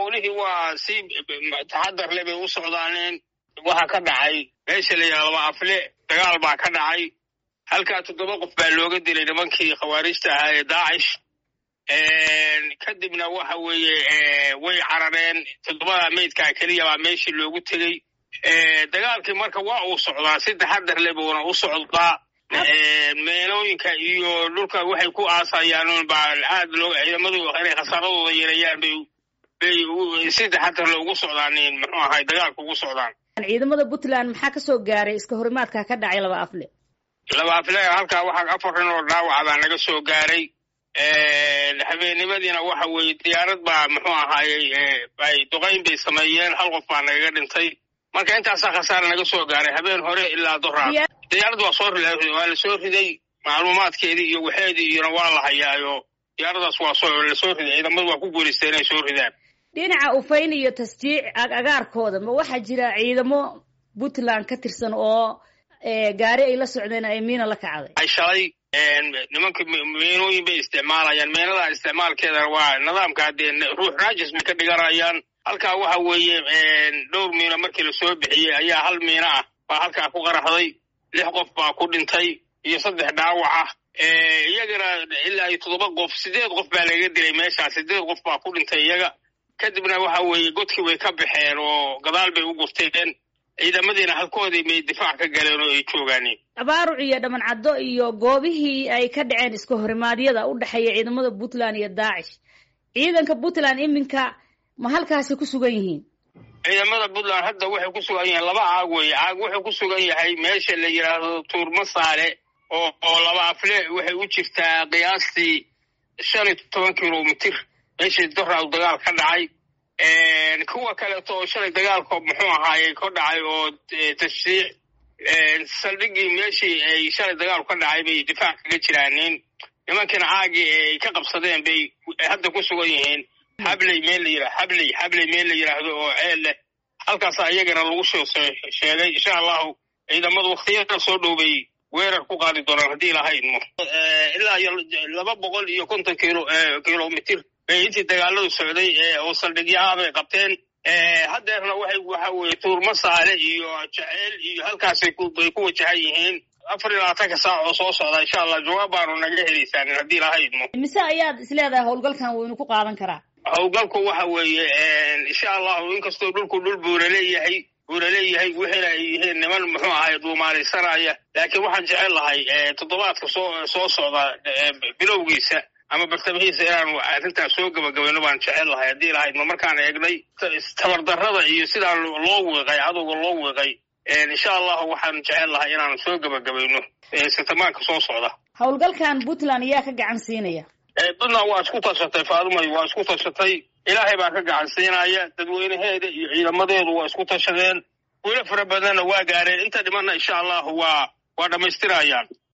howlihii waa si taxadar le bay u socdaaneen waxaa ka dhacay meesha la yidhahdo waa afle dagaal baa ka dhacay halkaa toddoba qof baa looga dilay nimankii khawaarijta ahaa ee daacish kadibna waxa weeye way carareen toddobada meydkaa keliya baa meeshii loogu tegey dagaalkii marka waa uu socdaa si taxadar le buuna u socdaa meenooyinka iyo dhulka waxay ku aasayaan baa aad loo ciidamadu inay khasaaradooda yeelayaan bay bay si taxadar le ugu socdaan muxuu ahay dagaalka ugu socdaan ciidamada puntland maxaa ka soo gaaray iska horimaadka ka dhacay laba afle laba afle halkaa waxaa afar nin oo dhaawaca baa naga soo gaaray habeennimadiina waxa weeye diyaarad baa muxuu ahaayey ay duqayn bay sameeyeen hal qof baa nagaga dhintay marka intaasaa khasaare naga soo gaaray habeen hore ilaa doraad diyaarad waa soo waa la soo riday macluumaadkeedii iyo waxeedii iyona waa la hayaayo diyaaradaas waa soo la soo riday ciidamadu waa ku guulaystay inay soo ridaan dhinaca ufayn iyo tasjiic agaarkooda ma waxaa jira ciidamo puntland ka tirsan oo gaari ay la socdeen ay miina la kacday ay shalay nimanka meenooyin bay isticmaalayaan meenada isticmaalkeedana waa nidaamka dee ruux raajis bay ka dhiganayaan halkaa waxa weeye dhowr miino markii lasoo bixiyey ayaa hal miino ah baa halkaa ku qaraxday lix qof baa ku dhintay iyo saddex dhaawac ah iyagana ilaa iyo toddoba qof sideed qof baa laga dilay meeshaa sideed qof baa ku dhintay iyaga kadibna waxa weeye godkii way ka baxeen oo gadaal bay u gurteen ciidamadiina halkoodii may difaac ka galeen oo ay joogaaneen abaaruc iyo dhamancaddo iyo goobihii ay ka dhaceen iska horimaadyada u dhexeeya ciidamada puntland iyo daacish ciidanka puntland iminka ma halkaasi ku sugan yihiin ciidamada puntland hadda waxay ku sugan yihiin laba caag weeye caag wuxuu ku sugan yahay meesha la yidhaahdo tuurmasaale oo oo laba afle waxay u jirtaa qiyaastii shan iyo toban kilomitir meeshii doraad dagaal ka dhacay kuwa kaleeto oo shalay dagaalka muxuu ahaayey ka dhacay oo tashriic saldhigii meeshii ay shalay dagaalku ka dhacay bay difaac kaga jiraaneen nimankiina caagii ay ka qabsadeen bay hadda ku sugan yihiin habley meel la yidhah habley habley meel la yidhaahdo oo ceel leh halkaasa iyagana lagu sheegay insha allahu ciidamadu waktiyada soo dhow bay weerar ku qaadi doonaan haddii ilahaydmo ilaa iyo laba boqol iyo konton kilo kilomitir bay intii dagaaladu socday oo saldhigyaha bay qabteen haddeerna waxay waxa weeye tuurma saale iyo jaceyl iyo halkaasay bay ku wajahan yihiin afar iyo labaatanka saac oo soo socda insha allah jawaab baanu naga helaysaan haddii ilahaydmo mise ayaad isleedahay howlgalkan waynu ku qaadan karaa howlgalku waxa weeye insha allahu inkastoo dhulku dhul buura leeyahay buura leeyahay wixina ay yihiin niman muxuu ahay duumaalaysanaya laakiin waxaan jecel lahay toddobaadka soo soo socda bilowgiisa ama bartamahiisa inaanu arrintaas soo gabagabayno baan jecel lahay haddii lahaydma markaan eegnay tabardarrada iyo sidaa loo wiiqay cadowga loo wiiqay insha allahu waxaan jecel lahay inaanu soo gabagabayno sitamaanka soo socda howlgalkan puntland ayaa ka gacan siinaya puntland waa isku tashatay faadumay waa isku tashatay ilaahay baa ka gacan siinaya dadweynaheeda iyo ciidamadeedu waa isku tashadeen welo fara badanna waa gaareen inta dhimanna insha allahu waa waa dhammaystirayaan